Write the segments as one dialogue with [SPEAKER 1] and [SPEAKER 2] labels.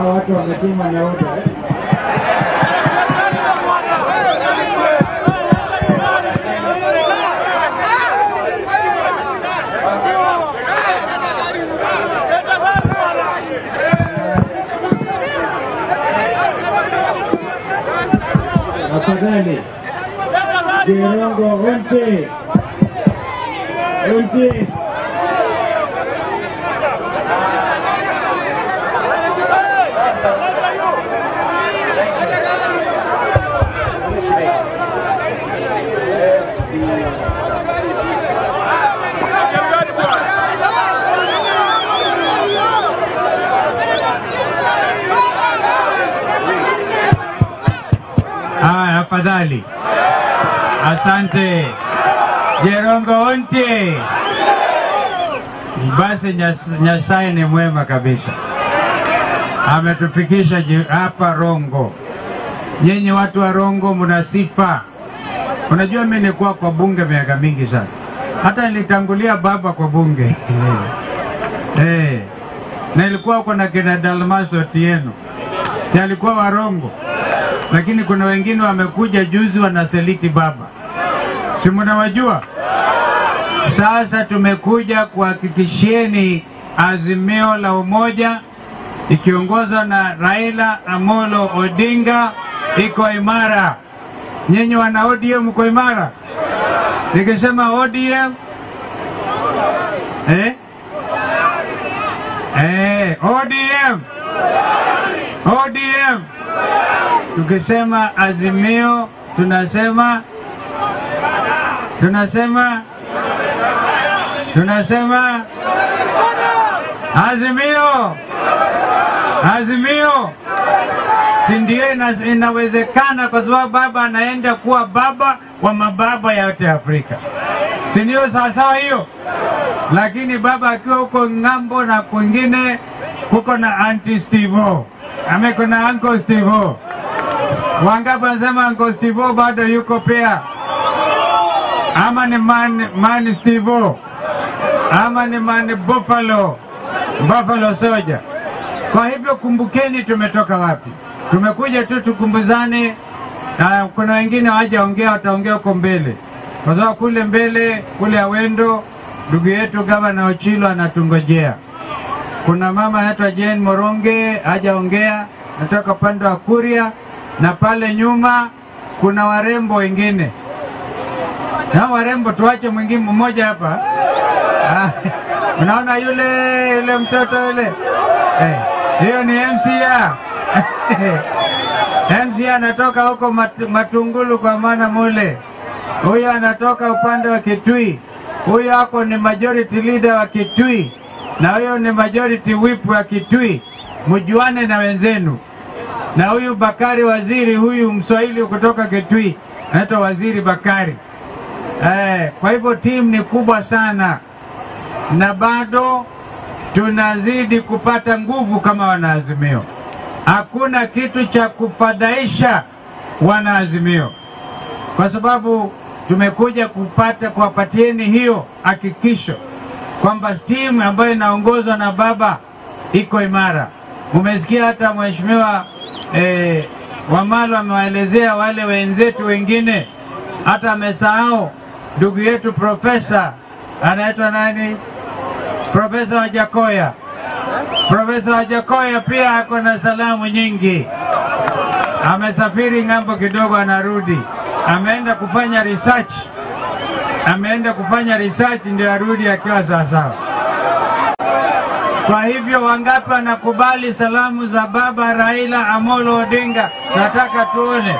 [SPEAKER 1] Hao watu wametuma na oda eh? Tafadhali Jirongo wote wote
[SPEAKER 2] Haya, afadhali. Asante Jerongo onte. Basi Nyas- Nyasaye ni mwema kabisa, ametufikisha ji- hapa Rongo. Nyinyi watu wa Rongo mna sifa. Unajua, mimi nilikuwa kwa bunge miaka mingi sana, hata nilitangulia baba kwa bunge eh, na ilikuwa huko na kina Dalmas Otieno, Si alikuwa Warongo lakini kuna wengine wamekuja juzi wanaseliti baba, si mnawajua? Sasa tumekuja kuhakikishieni azimio la umoja ikiongozwa na Raila Amolo Odinga iko imara. Nyinyi wana ODM mko imara? Nikisema ODM eh? Eh, ODM ODM tukisema azimio tunasema tunasema tunasema azimio azimio si ndio ina, inawezekana kwa sababu baba anaenda kuwa baba wa mababa yote Afrika, si ndio? Sawasawa hiyo. Lakini baba akiwa huko ng'ambo na kwingine kuko na anti Stivo ame kuna uncle Stivo. Wangapi wanasema uncle Stivo bado yuko pia, ama ni man, man Stivo ama ni man Buffalo, Buffalo Soldier. Kwa hivyo kumbukeni, tumetoka wapi? Tumekuja tu tukumbuzane. Uh, kuna wengine hawajaongea, wataongea huko mbele, kwa sababu kule mbele kule Awendo ndugu yetu gavana Ochilo anatungojea. Kuna mama anaitwa Jane Moronge hajaongea, natoka upande wa Kuria, na pale nyuma kuna warembo wengine. Na warembo tuache mwingine mmoja hapa. Ah, Unaona yule yule mtoto yule eh, hiyo ni MCA MCA anatoka huko mat, Matungulu kwa maana mule. Huyo anatoka upande wa Kitui. Huyo ako ni majority leader wa Kitui, na huyo ni majority whip wa Kitui. Mjuane na wenzenu. Na huyu Bakari waziri, huyu Mswahili kutoka Kitui, anaitwa Waziri Bakari. Eh, kwa hivyo timu ni kubwa sana na bado tunazidi kupata nguvu kama wanaazimio. Hakuna kitu cha kufadhaisha wanaazimio, kwa sababu tumekuja kupata kuwapatieni hiyo hakikisho kwamba timu ambayo inaongozwa na baba iko imara. Umesikia hata mheshimiwa eh, Wamalo amewaelezea wale wenzetu wengine, hata amesahau ndugu yetu profesa anaitwa nani? Profesa Wajakoya. Profesa Wajakoya pia ako na salamu nyingi. Amesafiri ng'ambo kidogo, anarudi, ameenda kufanya research, ameenda kufanya research ndio arudi akiwa sawasawa. Kwa hivyo wangapi wanakubali salamu za baba Raila Amolo Odinga? Nataka tuone.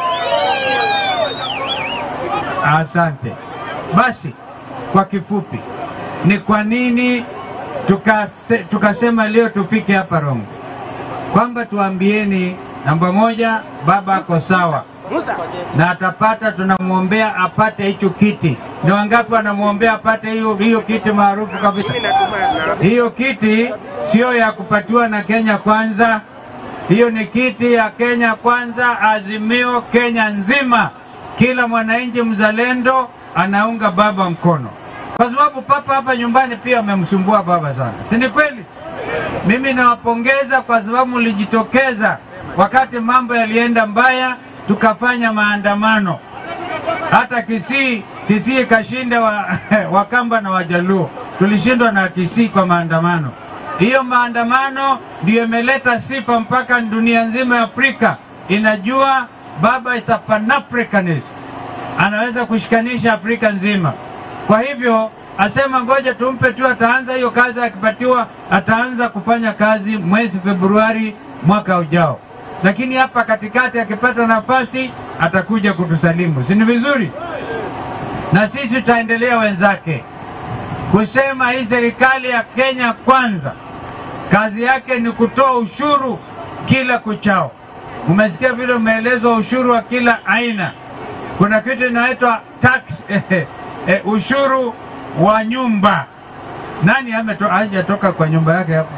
[SPEAKER 2] Asante. Basi kwa kifupi, ni kwa nini tukase, tukasema leo tufike hapa Rongo, kwamba tuambieni, namba moja, baba ako sawa na atapata, tunamwombea apate hicho kiti. Ni wangapi wanamwombea apate hiyo hiyo kiti maarufu kabisa? Hiyo kiti sio ya kupatiwa na Kenya Kwanza, hiyo ni kiti ya Kenya Kwanza, Azimio Kenya nzima. Kila mwananchi mzalendo anaunga baba mkono, kwa sababu papa hapa nyumbani pia amemsumbua baba sana, si ni kweli? Mimi nawapongeza kwa sababu mlijitokeza wakati mambo yalienda mbaya, tukafanya maandamano. Hata Kisii, Kisii ikashinda wa, Wakamba na Wajaluo, tulishindwa na Kisii kwa maandamano. Hiyo maandamano ndiyo imeleta sifa mpaka dunia nzima ya Afrika inajua baba is a pan-Africanist, anaweza kushikanisha Afrika nzima. Kwa hivyo asema ngoja tumpe tu, ataanza hiyo kazi, akipatiwa ataanza kufanya kazi mwezi Februari mwaka ujao, lakini hapa katikati akipata nafasi atakuja kutusalimu, si ni vizuri? Na sisi tutaendelea wenzake kusema hii serikali ya Kenya kwanza kazi yake ni kutoa ushuru kila kuchao. Umesikia vile umeelezwa ushuru wa kila aina. Kuna kitu inaitwa tax eh, eh, ushuru wa nyumba. Nani hameto- hajatoka kwa nyumba yake hapo?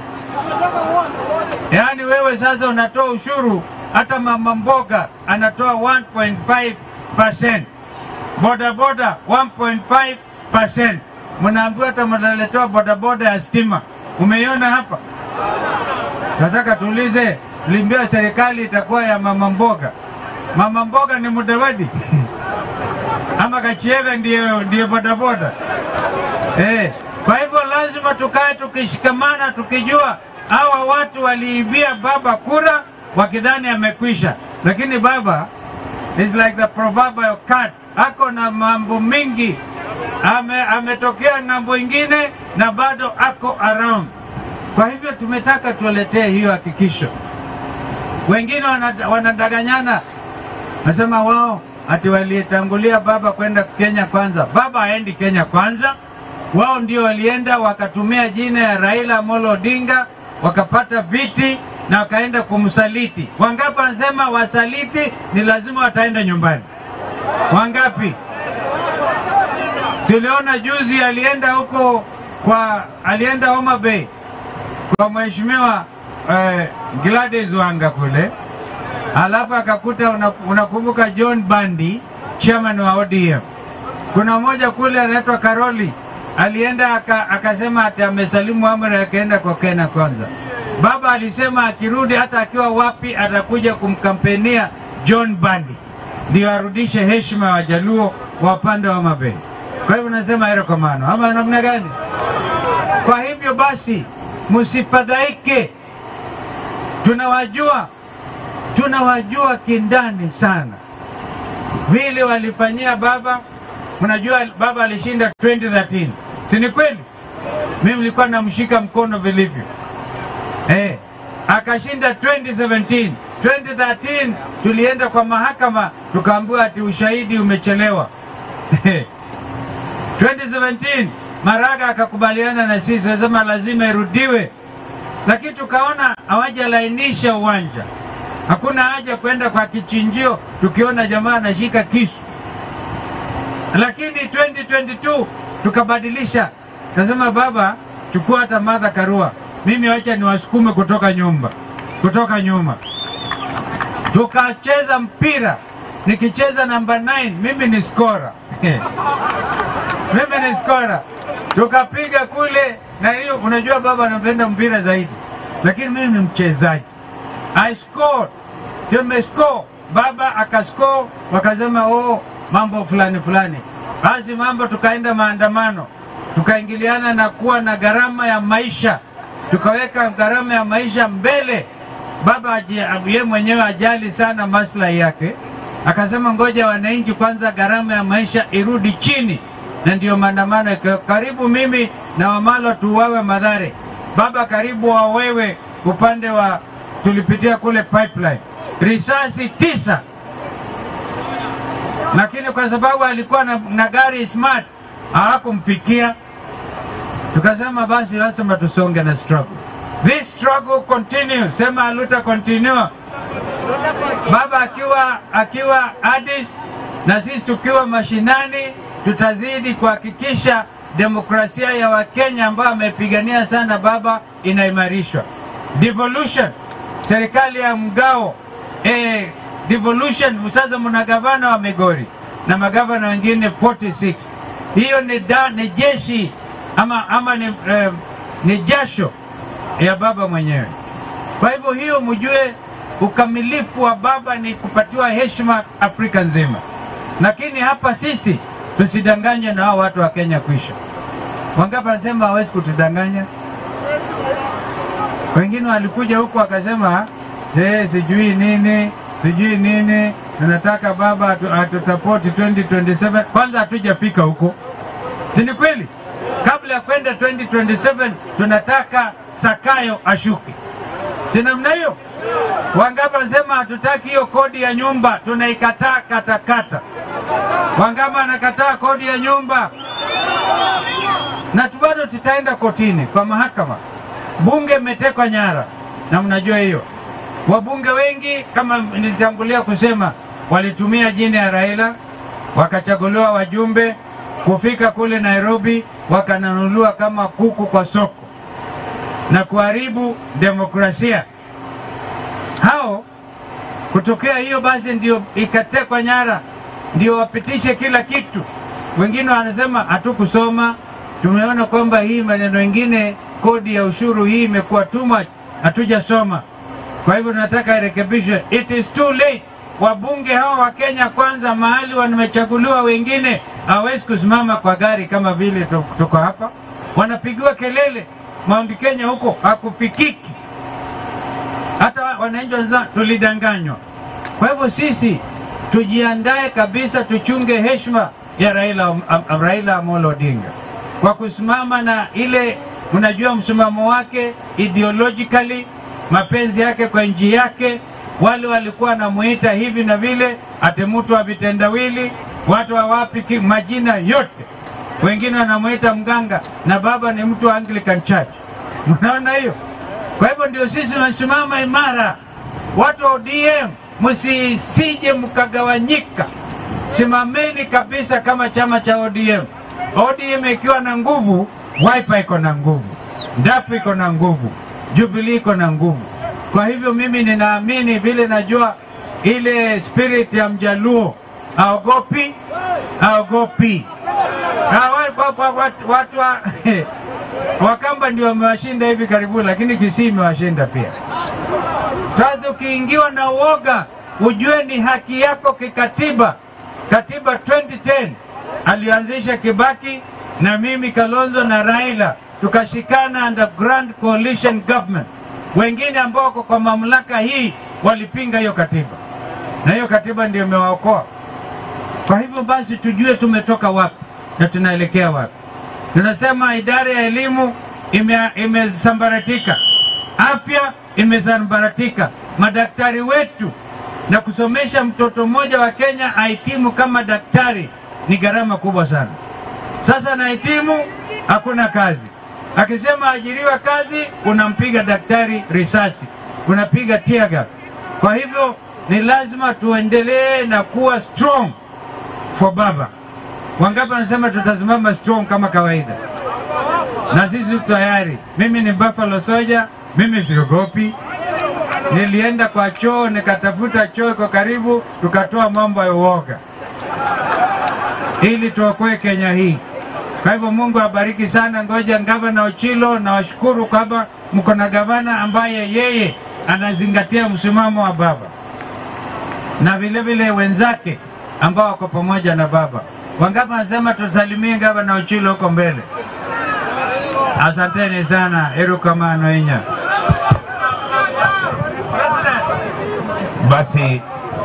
[SPEAKER 2] Yaani wewe sasa unatoa ushuru, hata mama mboga anatoa 1.5%, bodaboda 1.5%. Mnaambiwa hata mnaletewa bodaboda ya stima. Umeiona hapa? Nataka tuulize, limbia serikali itakuwa ya mama mboga. Mama mboga ni Mudavadi ama Kachiega ndiye ndiye bodaboda eh? Kwa hivyo lazima tukae tukishikamana, tukijua hawa watu waliibia baba kura wakidhani amekwisha, lakini baba is like the proverbial cat, ako na mambo mingi ame, ametokea ng'ambo ingine na bado ako around. Kwa hivyo tumetaka tuwaletee hiyo hakikisho. Wengine wanada- wanadanganyana, nasema wao ati walitangulia baba kwenda Kenya kwanza. Baba haendi Kenya kwanza, wao ndio walienda wakatumia jina ya Raila Amolo Odinga wakapata viti na wakaenda kumsaliti. Wangapi wanasema wasaliti ni lazima wataenda nyumbani? Wangapi? Si uliona juzi alienda huko kwa alienda Homa Bay kwa mheshimiwa eh, Gladys Wanga kule, alafu akakuta una- unakumbuka John Bandi chairman wa ODM. Kuna mmoja kule anaitwa Karoli alienda aka, akasema ati amesalimu amri akaenda kwa Kenya kwanza. Baba alisema akirudi hata akiwa wapi atakuja kumkampenia John Bandi ndio arudishe heshima ya Wajaluo wa upande wa Homa Bay. Kwa hivyo nasema hilo kwa maana ama namna gani? Kwa hivyo basi, msifadhaike, tunawajua, tunawajua kindani sana vile walifanyia baba. Unajua baba alishinda 2013 si ni kweli? Mimi nilikuwa namshika mkono vilivyo eh, akashinda 2017. 2013 tulienda kwa mahakama tukaambiwa ati ushahidi umechelewa 2017 Maraga akakubaliana na sisi, wasema lazima irudiwe, lakini tukaona hawajalainisha uwanja. Hakuna haja kwenda kwa kichinjio tukiona jamaa anashika kisu, lakini 2022 tukabadilisha, nasema baba, chukua hata Martha Karua, mimi wacha niwasukume kutoka nyumba, kutoka nyuma. Tukacheza mpira, nikicheza namba 9 mimi ni skora mimi ni skora, tukapiga kule na hiyo. Unajua baba anapenda mpira zaidi, lakini mimi ni mchezaji. I scored, tumescore, baba akascore, wakasema oh, mambo fulani fulani. Basi mambo, tukaenda maandamano, tukaingiliana na kuwa na gharama ya maisha, tukaweka gharama ya maisha mbele. Baba aji- ye mwenyewe ajali sana maslahi yake, akasema ngoja wananchi kwanza, gharama ya maisha irudi chini, na ndiyo maandamano yaka- karibu mimi na Wamalwa tuuawe Madhare, baba karibu wawewe upande wa tulipitia kule pipeline, risasi tisa, lakini kwa sababu alikuwa na, na gari smart hawakumfikia. Tukasema basi lazima tusonge na struggle. This struggle continue, sema aluta continue. Baba akiwa akiwa Addis na sisi tukiwa mashinani, tutazidi kuhakikisha demokrasia ya Wakenya ambayo amepigania sana baba inaimarishwa. Devolution, serikali ya mgao eh, devolution. Sasa mna gavana wa Migori na magavana wengine 46. Hiyo ni, da, ni jeshi ama, ama ni, eh, ni jasho ya baba mwenyewe. Kwa hivyo hiyo mjue, ukamilifu wa baba ni kupatiwa heshima Afrika nzima, lakini hapa sisi tusidanganywe na hao watu wa Kenya kwisha. Wangapi wanasema hawezi kutudanganya? Wengine walikuja huku wakasema eh, sijui nini sijui nini, tunataka baba atu- atusapoti 2027. Kwanza hatujafika huko, si ni kweli? Kabla ya kwenda 2027 tunataka Sakayo ashuke, si namna hiyo? Wangapi wanasema hatutaki hiyo kodi ya nyumba, tunaikataa katakata. Wangapi anakataa kodi ya nyumba? na tu bado tutaenda kotini kwa mahakama. Bunge imetekwa nyara, na mnajua hiyo. Wabunge wengi kama nilitangulia kusema, walitumia jina ya Raila, wakachaguliwa wajumbe, kufika kule Nairobi wakanunuliwa kama kuku kwa soko na kuharibu demokrasia. Hao kutokea hiyo basi ndio ikatekwa nyara, ndio wapitishe kila kitu. Wengine wanasema hatukusoma, tumeona kwamba hii maneno ingine, kodi ya ushuru hii imekuwa too much, hatujasoma. Kwa hivyo tunataka irekebishwe. It is too late. Wabunge hawa wa Kenya kwanza, mahali wamechaguliwa, wengine hawezi kusimama kwa gari kama vile tu- tuko hapa, wanapigiwa kelele. Mount Kenya huko hakufikiki hata wananchi wanasema tulidanganywa. Kwa hivyo sisi tujiandae kabisa, tuchunge heshima ya Raila, Am- Am- Raila Amolo Odinga kwa kusimama na ile, unajua msimamo wake ideologically, mapenzi yake kwa nchi yake. Wale walikuwa wanamuita hivi na vile, ati mtu wa vitendawili, watu wa wapi, ki- majina yote, wengine wanamuita mganga, na baba ni mtu wa Anglican Church. Mnaona hiyo? Kwa hivyo ndio sisi tunasimama imara. Watu wa ODM msisije mkagawanyika, simameni kabisa kama chama cha ODM. ODM ikiwa na nguvu, Wiper iko na nguvu, Ndapu iko na nguvu, Jubilee iko na nguvu. Kwa hivyo mimi ninaamini vile najua ile spirit ya Mjaluo, aogopi aogopi. Ah, wa- wa- wa- watu- watu wa Wakamba ndio wamewashinda hivi karibuni, lakini Kisii imewashinda pia. Sasa ukiingiwa na uoga, ujue ni haki yako kikatiba. Katiba 2010 alianzisha Kibaki na mimi Kalonzo na Raila tukashikana under Grand Coalition Government. Wengine ambao wako kwa mamlaka hii walipinga hiyo katiba, na hiyo katiba ndio imewaokoa. Kwa hivyo basi tujue tumetoka wapi na tunaelekea wapi. Tunasema idara ya elimu ime- imesambaratika, afya imesambaratika, madaktari wetu na kusomesha mtoto mmoja wa Kenya ahitimu kama daktari ni gharama kubwa sana. Sasa anahitimu hakuna kazi, akisema ajiriwa kazi, unampiga daktari risasi, unapiga tear gas. Kwa hivyo ni lazima tuendelee na kuwa strong for baba. Wangapi wanasema tutasimama strong kama kawaida? Na sisi tuko tayari. Mimi ni Buffalo Soldier, mimi siogopi. Nilienda kwa choo nikatafuta choo iko karibu, tukatoa mambo ya uoga ili tuokoe Kenya hii. Kwa hivyo Mungu abariki sana. Ngoja gavana Ochilo, na washukuru kwamba mko na gavana ambaye yeye anazingatia msimamo wa baba na vile vile wenzake ambao wako pamoja na baba. Wangapi wanasema tusalimie gavana Ochilo huko mbele? Asanteni sana, erukamano inya
[SPEAKER 3] Basi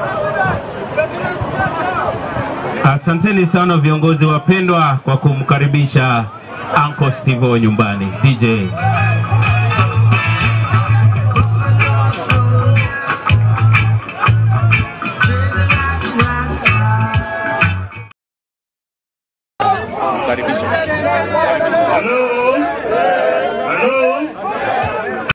[SPEAKER 3] asanteni sana viongozi wapendwa kwa kumkaribisha Uncle Steve nyumbani. DJ